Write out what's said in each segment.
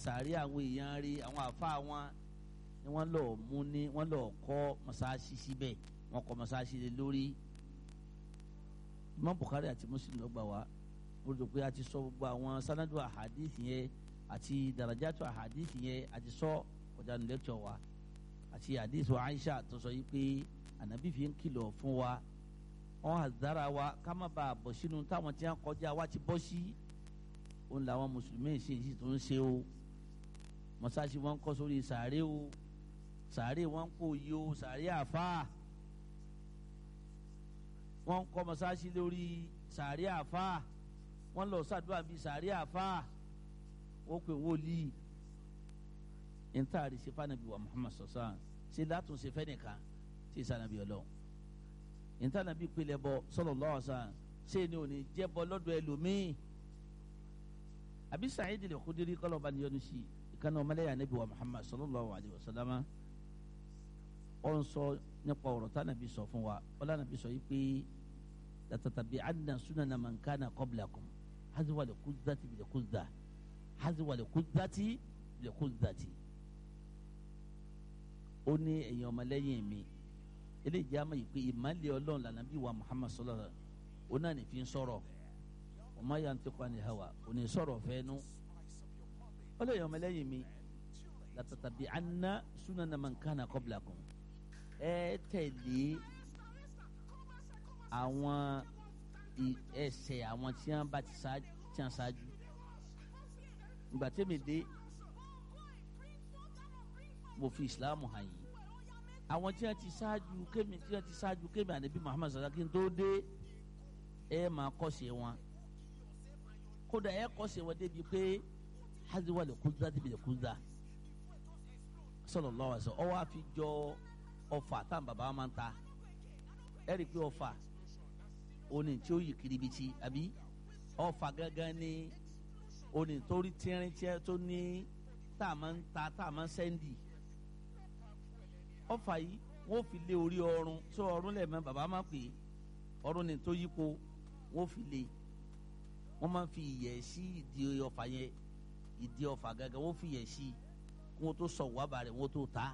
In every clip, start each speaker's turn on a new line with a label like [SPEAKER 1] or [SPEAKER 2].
[SPEAKER 1] sàárè àwọn èèyàn rí àwọn àfa wọn ni wọ́n lọ mú ní wọ́n lọ kọ́ mọ́sáàsì síbẹ̀ wọ́n kọ́ mọ́sáàsì lé lórí Imam Bukhari àti Muslim ló gbà wá mo rò pé a ti sọ gbogbo àwọn sanadu ahadith yẹn àti darajatu ahadith yẹn a ti sọ kọjá ní lẹ́kítọ̀ wa àti hadith wa Aisha tó sọ yìí pé ànábì fi ń kìlọ̀ fún wa wọn àdára wa ká má bàa bọ̀ sínú táwọn tí wọn kọjá wa ti bọ́ sí òun làwọn mùsùlùmí ṣe sì tó ń ṣe o mọ́sáàsì wọn kọ́ sórí sàárè o sàárè wọn kò yí o sàárè àfáà wọn kọ́ mọ́sáàsì lórí sàárè àfáà wọn lọ sàdúrà bíi sàárè àfáà wọn pè wọlíì ntaari sefa nabi wa Muhammad sọsán ṣe látúnṣe fẹ́nìkan ṣe sànàbí ọlọ́run ntànàbí pilẹ̀ bọ sallallahu alaihi wasallam ṣé ni ò ní jẹ́ bọ lọ́dọ̀ ẹlòmíì àbí Sa'id al-Khudri kọ́lọ̀ bá níyọnu sí ìkànnì ọmọlẹ́yà nabi wa Muhammad sallallahu alaihi wasallam ọ ń sọ nípa ọ̀rọ̀ tànàbí sọ fún wa ọlànàbí sọ yìí pé latatabi'anna sunana man kana qablakum hazwa al-qudzati bil-quzza hazwa al-quzzati bil-quzzati ó ní ẹ̀yin ọmọlẹ́yìn mi eléyìí jẹ́ àmọ́ yìí pé ìmọ̀lẹ́ ọlọ́run lànà bí wa muhammad sallallahu alaihi wa sallam ó náà ní fi ń sọ̀rọ̀ ọmọ ya ń tẹ́kọ̀ ní hawa ó ní sọ̀rọ̀ fẹ́nu ó lè yọ ọmọlẹ́yìn mi látàtàbí anna sunana man kana qablakum ẹ tẹ̀lé àwọn ẹsẹ̀ àwọn tí wọ́n bá ti ṣáájú ìgbà tẹ́mi dé mo fi ìsìlámù hàn yìí àwọn tí wọn ti ṣáájú kémi tí wọn ti ṣáájú kémi ànábì muhammad sallallahu alaihi wasallam tó dé ẹ máa kọ́ṣe wọn kódà ẹ kọ́ṣe wọn débi pé haziwa lè kúndà débi lè kúndà sallallahu alaihi wasallam ọwọ́ àfi jọ ọfà tá bàbá máa ń ta ẹ rí i pé ọfà oní tí ó yí kiribiti àbí ọfà gángan ní oní tó rí tírín tírín tó ní tá a máa ń ta tá a máa ń sẹ́ndì ọfà yìí wọn fi lé orí ọrùn tó ọrùn lẹ́ẹ̀mẹ́ bàbá máa pè é ọrùn ni tó yípo wọn fi lé wọn máa fi ìyẹ̀ sí ìdí ọfà yẹn ìdí ọfà gẹ́gẹ́ wọn fi ìyẹ̀ sí kí wọn tó sọ wàbà rẹ̀ wọn tó ta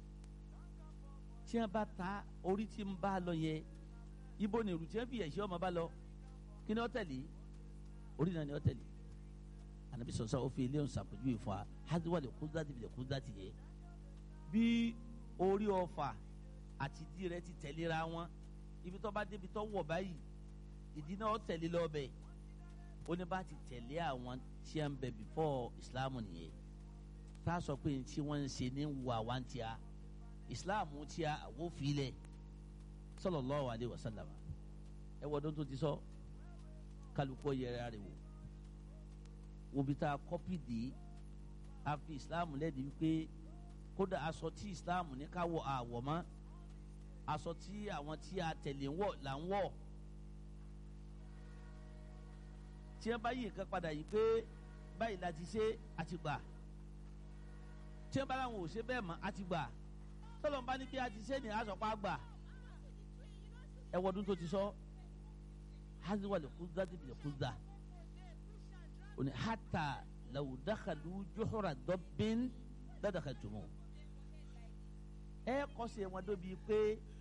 [SPEAKER 1] tí wọn bá ta orí tí ń bá lọ yẹn ibo ni ìrù tí wọn fi ìyẹ̀ sí ọmọ bá lọ kí ni ó tẹ̀lé orí náà ni ó tẹ̀lé anabi sọsọ o fi ilé nsàpèjúwe fún wa hadiwa lè kú dati lè kú dati yẹ bí orí ọfà àti ìdí rẹ̀ ti tẹ̀léra wọn ibi tó bá débi tó wọ̀ báyìí ìdí náà tẹ̀lé lọ́bẹ̀ ó ní bá ti tẹ̀lé àwọn tí a ń bẹ before islam nìyẹn tá a sọ pé tí wọ́n ń ṣe ní wà wá ń tíya islam tíya àwọn òfìlẹ̀ sallallahu alaihi wasallam ẹ wọ́n tó ti sọ kálukú yẹra rẹ̀ wò wobi tá a kọ́pì dé a fi islam lẹ́ẹ̀dí wípé kódà aṣọ tí islam ní ká wọ àwọ̀ mọ́ aṣọ tí àwọn tí a tẹ̀lé ń wọ̀ là ń wọ̀ tí wọ́n bá yí nǹkan padà yìí pé báyìí la ti ṣe àti gbà tí wọ́n bá láwọn ò ṣe bẹ́ẹ̀ mọ́ àti gbà tọ́lọ̀ ń bá ní bí a ti ṣe ní àṣọpá gbà ẹ wọ́dún tó ti sọ haziwa lè kú dá débi lè kú dá oni hata law dakhalu juhura dabbin ladakhaltumuh ẹ kọsẹ̀ wọn dóbi pé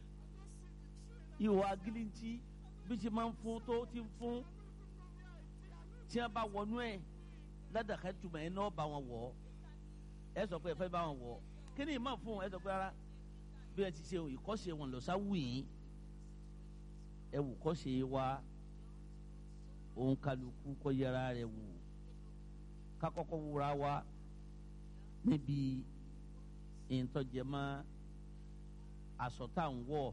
[SPEAKER 1] ihò agilinti bí ti máa ń fún tó ti ń fún tí wọn bá wọnú ẹ ladakhaltumuh ẹ náà bá wọn wọ ẹ sọ pé ẹ fẹ́ bá wọn wọ kí ni ìmọ̀ fún ẹ sọ pé rárá bí ẹ ti ṣe ìkọ́sẹ̀ wọn lọ sáwù yìí ẹ wù kọ́sẹ̀ wa òun kálukú kọ́ yẹra rẹ̀ wò kakɔkɔ wura wa níbi ntɔjɛma aṣọ tá à ń wọ̀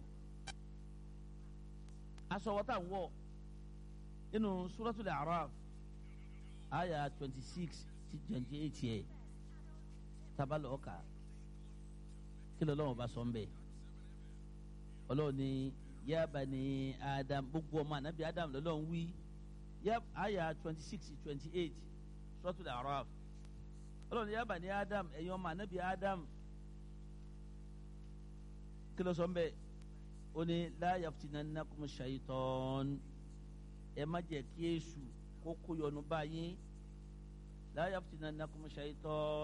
[SPEAKER 1] aṣọ wọ̀ tá à ń wọ̀ nínú suratul A'raf aya twenty six ti twenty eight yẹ tabalọ ọkà kí ló lọ́wọ́ bá sọ ń bẹ̀ ọlọ́run ní ya bani Adam gbogbo ọmọ anabi Adam lọ́lọ́run wí ya aya twenty six twenty eight suratul A'raf ọlọ́run ya bani Adam ẹ̀yin ọmọ anabi Adam kí ló sọ ń bẹ̀ ó ní la yaftinannakum shaytan ẹ má jẹ́ kí èṣù kó kó yọnu báyìí la yaftinannakum shaytan.